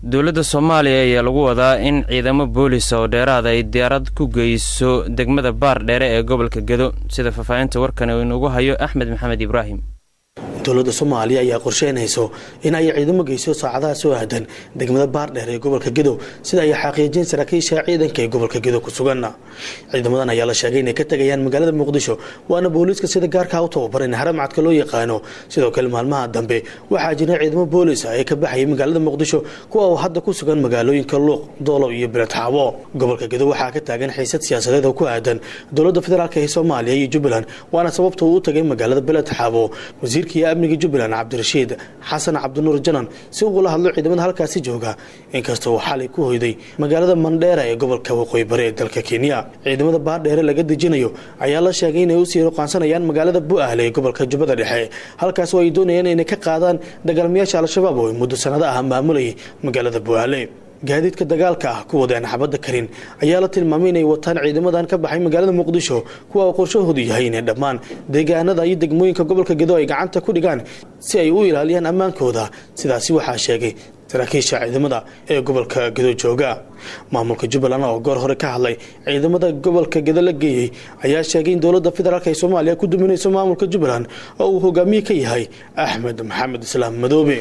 dowladda soomaaliya ayaa lagu wadaa in ciidamo boolisa oo dheeraada ay diyaarad ku geyso degmada baar dheere ee gobolka gedo sida faahfaahinta warkan uu inugu hayo axmed maxamed ibraahim dowladda soomaaliya ayaa qorsheynayso in ay ciidamo geyso saacadaha soo aadan degmada baardheer ee gobolka gedow sida ay xaqiijiyeen saraakiisha ciidanka ee gobolka gedow ku sugan ciidamadan ayaa la sheegay inay ka tegayaan magaalada muqdisho waana booliiska sida gaarkaa u tababaran haramcadka loo yaqaano sidoo kale maalmaha dambe waxaa jira ciidamo boolis ah ee ka baxayay magaalada muqdisho kuwa uu hadda ku sugan magaalooyinka luuq doolow iyo beledxaabo gobolka gedow waxaa ka taagan xiisad siyaasadeed oo ku aadan dowladda federaalk ee soomaaliya iyo jubbaland waana sababta uu u tagay magaalada beledxaabo wasiirkii amniga jubbaland cabdirashiid xasan cabdinuur janan si ugula hadlo ciidamada halkaasi jooga inkasta uu xalay ku hoyday magaalada mandheera ee gobolka waqooyi bari ee dalka kenya ciidamada baardheere laga dejinayo ayaa la sheegay inay usii ruqaansanayaan magaalada bu-ahle ee gobolka jubbada dhexe halkaas oo ay doonayaan inay ka qaadaan dagaalmayaasha al-shabaab oo ay muddo sanado ah maamulayay magaalada bu-ahle gaadiidka dagaalka ah ku wadeen xabadda karin ayaa la tilmaamay inay wataan ciidamadan ka baxay magaalada muqdisho kuwa uu qorshahoodu yahay inay dhammaan deegaanada iyo degmooyinka gobolka gedo ay gacanta ku dhigaan si ay u ilaaliyaan ammaankooda sidaasi waxaa sheegay saraakiisha ciidamada ee gobolka gedo jooga maamulka jubbaland oo goor hore ka hadlay ciidamada gobolka gedo la geeyey ayaa sheegay in dowladda federaalk ee soomaaliya ku duminayso maamulka jubbaland oo uu hogaamiye ka yahay axmed maxamed islaam madoobe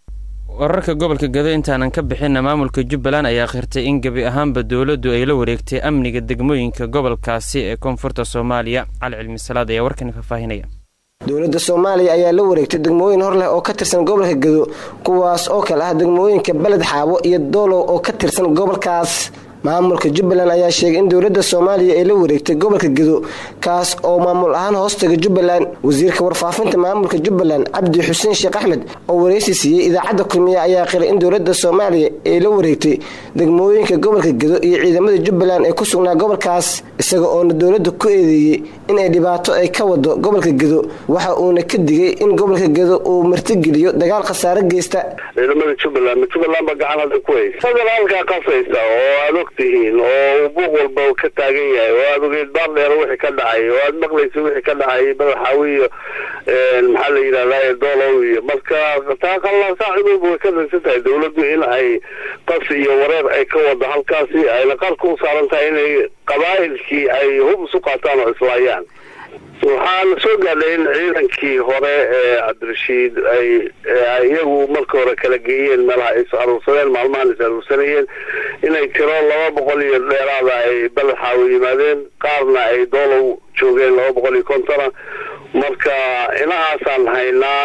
wararka gobolka gedo intaanan ka bixinna maamulka jubbaland ayaa khirtay in gebi ahaanba dowladdu ay la wareegtay amniga degmooyinka gobolkaasi ee koonfurta soomaaliya cali cilmisalaad ayaa warkani faahfaahinaya dowladda soomaaliya ayaa la wareegtay degmooyin hor leh oo ka tirsan gobolka gedo kuwaas oo kale ah degmooyinka beled xaabo iyo doolow oo ka tirsan gobolkaas maamulka jubbaland ayaa sheegay in dowladda soomaaliya ay la wareegtay gobolka gedo kaas oo maamul ahaan hoostaga jubbaland wasiirka warfaafinta maamulka jubbaland cabdi xuseen sheekh axmed oo wareysi siiyey idaacadda kulmiye ayaa qiray in dowladda soomaaliya ay la wareegtay degmooyinka gobolka gedo iyo ciidamada jubbaland ee ku sugnaa gobolkaas isaga oona dowladda ku eedeeyey inay dhibaato ay ka wado gobolka gedo waxa uuna ka digay in gobolka gedo uu martigeliyo dagaal khasaare geysta ciidamada jubbaland jubbaland ba gacan hadda ku haysa federaalka qasaysa oo aad og tihiin oo buuq walba ka taagan yahay oo aad ogeed baardheer wixii ka dhacay oo aad maqlaysa wixii ka dhacay madaxaawi iyo maxaa la yidhahdaa doolow iyo marka taa qallaasaacidooba way ka ragsan tahay dowladdu in ay qas iyo wareer ay ka wado halkaasi ayna qarka u saaran tahay inay qabaa'ilkii ay hub isu qaataan oo islaayaan waxaa la soo gaadhay in ciidankii hore ee cabdirashiid ay iyagu marka hore kala geeyeen meelaha ay is aruursadeen maalmahan is aruursanayeen inay tiro laba boqol iyo dheeraada ay balaxaawo yimaadeen qaarna ay doolow joogeen laba boqol iyo kontona marka inahaasaan haynaa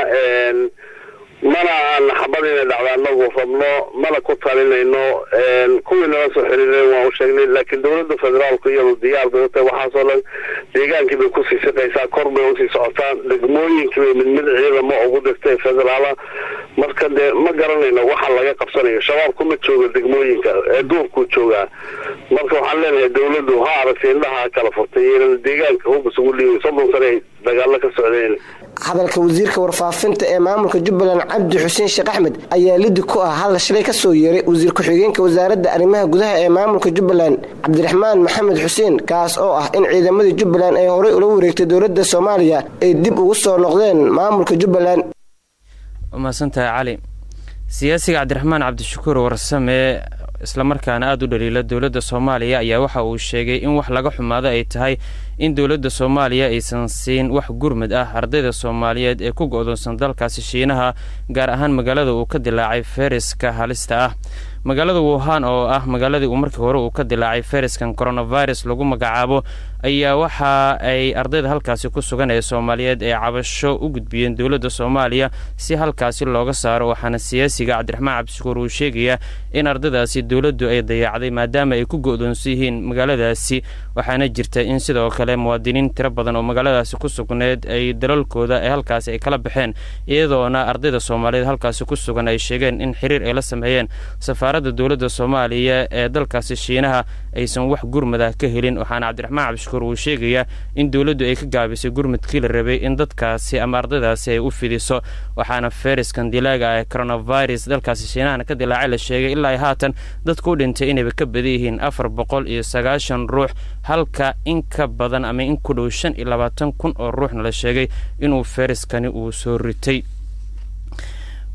mana aan xabad inay dhacda anagu rabno mana ku talinayno kuwii nala soo xiriireen waan u sheegnay laakiin dowladda federaalku iyadu diyaar bay utahay waxaasoo dhan deegaankii bay kusii siqaysaa kor bay usii socotaan degmooyinkii bay mid mid ciidamo ugu dirtay federaala marka dee ma garanayno waxa laga qabsanayo shabaabku ma jooga degmooyinka ee duurkuu joogaa marka waxaan leenahay dowladdu ha aragtay indhaha kala furtay inan deegaanka hub isugu dhiibay soddon sane ay dagaalo ka socdeen hadalka wasiirka warfaafinta ee maamulka jubbaland cabdi xuseen sheekh axmed ayaa lidi ku ah hadal shalay ka soo yeeray wasiir ku-xigeenka wasaaradda arrimaha gudaha ee maamulka jubbaland cabdiraxmaan maxamed xuseen kaas oo ah in ciidamadii jubbaland ay horey ula wareegtay dowladda soomaaliya ay dib ugu soo noqdeen maamulka jubbaland mahadsantahay cali siyaasiga cabdiraxmaan cabdishakuur warsame islamarkaana aada u dhaliila dowladda soomaaliya ayaa waxa uu sheegay in wax laga xumaado ay tahay in dowladda soomaaliya aysan siin wax gurmad ah ardayda soomaaliyeed ee ku go-doonsan dalkaasi shiinaha gaar ahaan magaalada uu ka dilaacay fayraska halista ah magaalada wuhan oo ah magaaladii uu markii hore uu ka dilaacay fayraskan coronavirus lagu magacaabo ayaa waxa ay ardayda halkaasi ku sugan ee soomaaliyeed ee cabasho u gudbiyeen dowladda soomaaliya si halkaasi looga saaro waxaana siyaasiga cabdiraxmaan cabdishakuur uu sheegayaa in ardaydaasi dowladdu ay dayacday maadaama ay ku go-doonsan yihiin magaaladaasi waxaana jirta in sidoo kale muwaadiniin tiro badan oo magaaladaasi ku sugneed ay dalalkooda ee halkaasi ay kala baxeen iyadoona ardayda soomaaliyeed halkaasi ku sugan ay sheegeen in xiriir ay la sameeyeen safaaradda dowladda soomaaliya ee dalkaasi shiinaha aysan wax gurmada ka helin waxaana cabdiraxmaan cabdishakuur uu sheegayaa in dowladdu ay ka gaabisay gurmadkii la rabay in dadkaasi ama ardaydaasi ay u fidiso waxaana fayraskan dilaaga ee coronavirus dalkaasi shiinahana ka dilaacay la sheegay ilaa haatan dadku u dhintay inayba ka badan yihiin afar boqol iyo sagaashan ruux halka in ka badan ama in ku dhow shan iyo labaatan kun oo ruuxna la sheegay inuu fayraskani uu soo ritay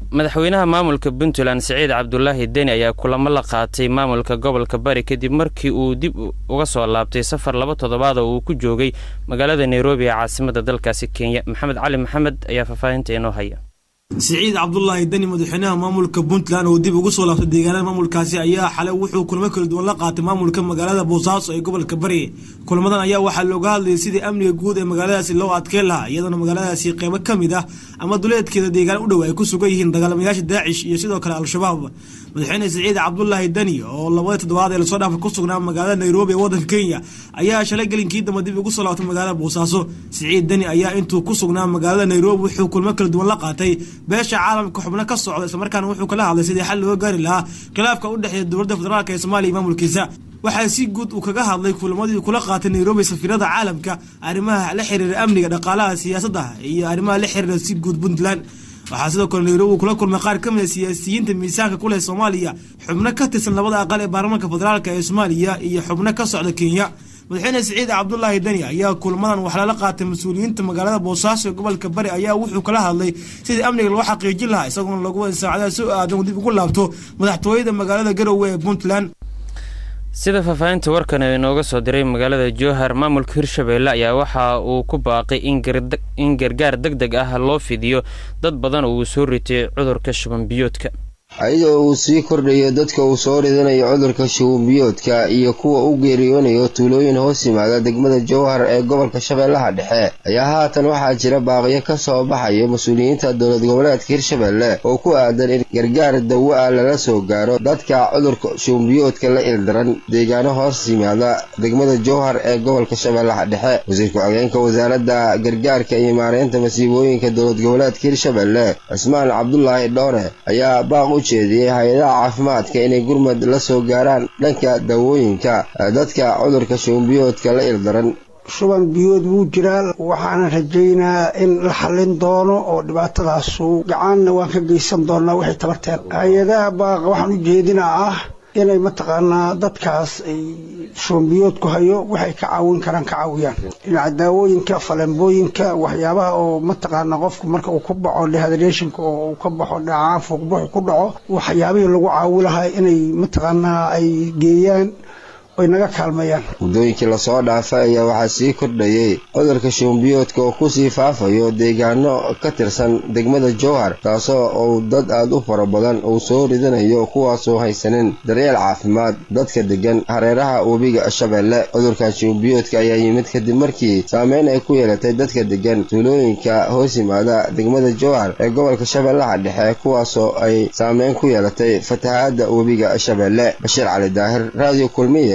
madaxweynaha maamulka puntland siciid cabdulaahi deni ayaa kulamo la qaatay maamulka gobolka bari kadib markii uu dib uga soo laabtay safar laba toddobaad oo uu ku joogay magaalada nairobi ee caasimada dalkaasi kenya maxamed cali maxamed ayaa faahfaahinta inoo haya siciid cabdulaahi deni madaxweynaha maamulka puntland oo dib ugu soo laabtay deegaanada maamulkaasi ayaa xalay wuxuu kulamo kala duwan la qaatay maamulka magaalada boosaaso ee gobolka bari kulamadan ayaa waxaa looga hadlayay sidii amniga guud ee magaaladaasi loo adkeen lahaa iyadoona magaaladaasi qeybo ka mid ah ama duleedkeeda deegaan u dhow ay ku sugan yihiin dagaalamayaasha daacish iyo sidoo kale al-shabaab madaxweyne siciid cabdulaahi deni oo labadii toddobaad ee lasoo dhaafay ku sugnaa magaalada nairobi ee wadanka kenya ayaa shalay gelinkii dambe dib ugu soo laabtay magaalada boosaaso siciid deni ayaa intuu ku sugnaa magaalada nairobi wuxuu kulmo kala duwan la qaatay beesha caalamka xubno ka socda islamarkaana wuxuu kala hadlay sidii xal looga gaari lahaa khilaafka u dhexeeya dowladda federaalk ee soomaaliya iyo maamulkiisa waxaa si guud uu kaga hadlay kulamadii kula qaatay nairobi safiirada caalamka arrimaha la xiriira amniga dhaqaalaha siyaasadda iyo arrimaha la xiriira si guud puntland waxaa sidoo kale nairobi uu kula kulmay qaar ka mid a siyaasiyiinta miisaanka ku leh soomaaliya xubno ka tirsan labada aqal ee baarlamaanka federaalk ee soomaaliya iyo xubno ka socda kenya madaxweyne siciid cabdulaahi deni ayaa kulmadan wax lala qaatay mas-uuliyiinta magaalada boosaaso ee gobolka bari ayaa wuxuu kala hadlay sidii amniga loo xaqiijin lahaa isagoona lagu wada saacadaha soo aadan dib ugu laabto madaxtooyada magaalada garowe ee puntland sida faahfaahinta warkan inooga soo diray magaalada jowhar maamulka hirshabeelle ayaa waxa uu ku baaqay in gargaar deg deg ah loo fidiyo dad badan oo uu soo ritay cudurka shubanbiyoodka ayadoo uu sii kordhayo dadka uu soo ridanayo cudurka shubanbiyoodka iyo kuwa u geeriyoonayo tuulooyin hoos yimaada degmada jowhar ee gobolka shabeellaha dhexe ayaa haatan waxaa jira baaqiyo ka soo baxayo mas-uuliyiinta dowlad goboleedka hirshabeelle oo ku aadan in gargaar dawo ah lala soo gaaro dadka cudurka shubanbiyoodka la ildaran deegaano hoos yimaada degmada jowhar ee gobolka shabeellaha dhexe wasiir ku-xigeenka wasaaradda gargaarka iyo maareynta masiibooyinka dowlad goboleedka hirshabeelle cismaan cabdulaahi dhoone ayaa baaq jeediyey hay-adaha caafimaadka inay gurmad la soo gaaraan dhanka daawooyinka dadka cudurka shubanbiyoodka la ildaran shuban biyood wuu jiraa waxaana rajaynaa in la xallin doono oo dhibaatadaasu gacaanna waan ka geysan doonaa waxay tabarteen hay-adaha baaqa waxaan u jeedinaa ah inay mataqaanaa dadkaas ay shubanbiyood ku hayo waxay ka caawin karaan ka caawiyaan dhinaca daawooyinka falembooyinka waxyaabaha oo mataqaanaa qofku marka uu ku baxo dehydration oo uu ka baxo dhacaan fuuqbuxu ku dhaco waxyaabihii lagu caawi lahaa inay mataqaanaa ay geeyaan oy naga kaalmayaan muddooyinkii lasoo dhaafay ayaa waxaa sii kordhayey cudurka shubanbiyoodka oo kusii faafayo deegaano ka tirsan degmada jowhar taasoo uu dad aad u fara badan uu soo ridanayo kuwaasoo haysanin daryeel caafimaad dadka degan hareeraha webiga shabeelle cudurkan shubanbiyoodka ayaa yimid kadib markii saameyn ay ku yeelatay dadka degan tuulooyinka hoos yimaada degmada jowhar ee gobolka shabeellaha dhexe kuwaasoo ay saameyn ku yeelatay fatahaadda webiga shabeelle bashiir cali daahir raadiyo kulmiye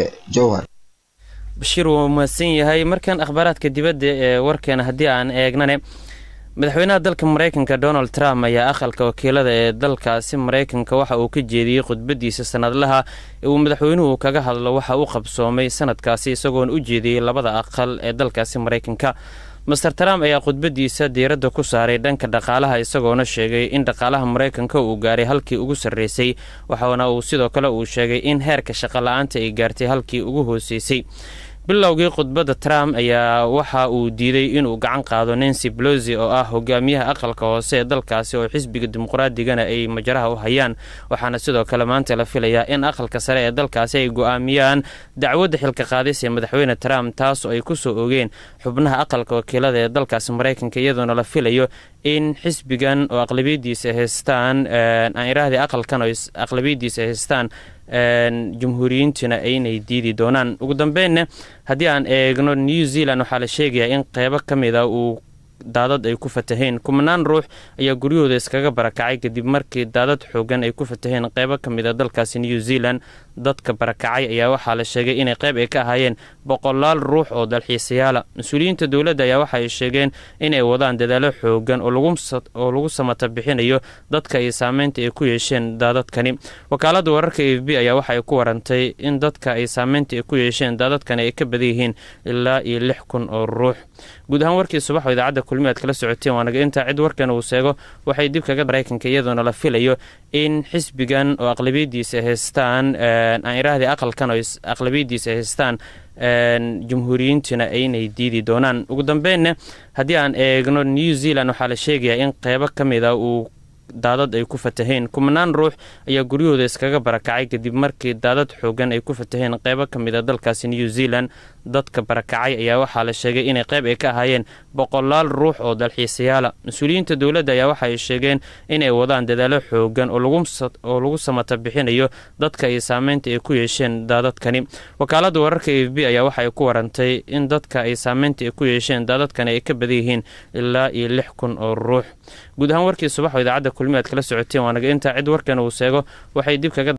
bashiir wuu mahadsan yahay markan akhbaaraadka dibadda ee warkeena haddii aan eegnane madaxweynaha dalka maraykanka donald trump ayaa aqalka wakiilada ee dalkaasi maraykanka waxa uu ka jeediyey khudbadiisa sanadlaha ee uu madaxweynuhu kaga hadlo waxa uu qabsoomay sanadkaasi isagoona u jeediyey labada aqal ee dalkaasi maraykanka master trump ayaa khudbadiisa diiradda ku saaray dhanka dhaqaalaha isagoona sheegay in dhaqaalaha maraykanka uu gaaray halkii ugu sarreysay waxaana uu sidoo kale uu sheegay in heerka shaqola'aanta ay gaartay halkii ugu hooseysay bilowgii khudbadda trump ayaa waxa uu diiday inuu gacan qaado nancy belosi oo ah hogaamiyaha aqalka hoose ee dalkaasi oo xisbiga dimuqraadigana ay majaraha u hayaan waxaana sidoo kale maanta la filayaa in aqalka sare ee dalkaasi ay go-aamiyaan dacwadda xilka qaadis ee madaxweyne trump taas oo ay ku soo ogeen xubnaha aqalka wakiilada ee dalkaasi maraykanka iyadoona la filayo in xisbigan oo aqlabiyadiisa haystaan aan irahdii aqalkan oo aqlabiyadiisa haystaan jumhuuriyiintuna aynay diidi doonaan ugu dambeynna haddii aan eegno new zealand waxaa la sheegayaa in qeybo ka mid a uu daadad ay ku fataheen kumanaan ruux ayaa guryahooda iskaga barakacay kadib markii daadad xoogan ay ku fataheen qeybo ka mid a dalkaasi new zealand dadka barakacay ayaa waxaa la sheegay inay qeyb ay ka ahaayeen boqolaal ruux oo dalxiisayaala mas-uuliyiinta dowladda ayaa waxa ay sheegeen inay wadaan dadaalo xoogan oo lagu samata bixinayo dadka ay saameynta ay ku yeesheen daadadkani wakaaladda wararka a f b ayaa waxa ay ku warantay in dadka ay saameynta ay ku yeesheen daadadkani ay ka badan yihiin ilaa iyo lix kun oo ruux guud ahaan warkii subaxoo idaacadda kulmi aad kala socoteen waanaga intaa cid warkan uu seego waxay dib kaga maraykanka iyadoona la filayo in xisbigan oo aqlabiyadiisa haystaan aan irahdii aqalkan oo aqlabiyadiisa haystaan jumhuuriyiintuna aynay diidi doonaan ugu dambeynna haddii aan eegno new zealand waxaa la sheegayaa in qeybo ka mid a uu daadad ay ku fataheen kumanaan ruux ayaa guryahooda iskaga barakacay kadib markii daadad xoogan ay ku fataheen qeybo ka mid a dalkaasi new zealand dadka barakacay ayaa waxaa la sheegay inay qeyb ay ka ahaayeen boqolaal ruux oo dalxiisayaala mas-uuliyiinta dowladda ayaa waxa ay sheegeen inay wadaan dadaalo xoogan oo lagu samata bixinayo dadka iyo saameynta ay ku yeesheen daadadkani wakaalada wararka a f b ayaa waxa ay ku warantay in dadka ay saameynta ay ku yeesheen daadadkani ay ka badan yihiin ilaa iyo lix kun oo ruux guud ahaan warkii subax oo idaacadda kulmi aad kala socoteen waa naga intaa cid warkan uu seego waxay dib kaga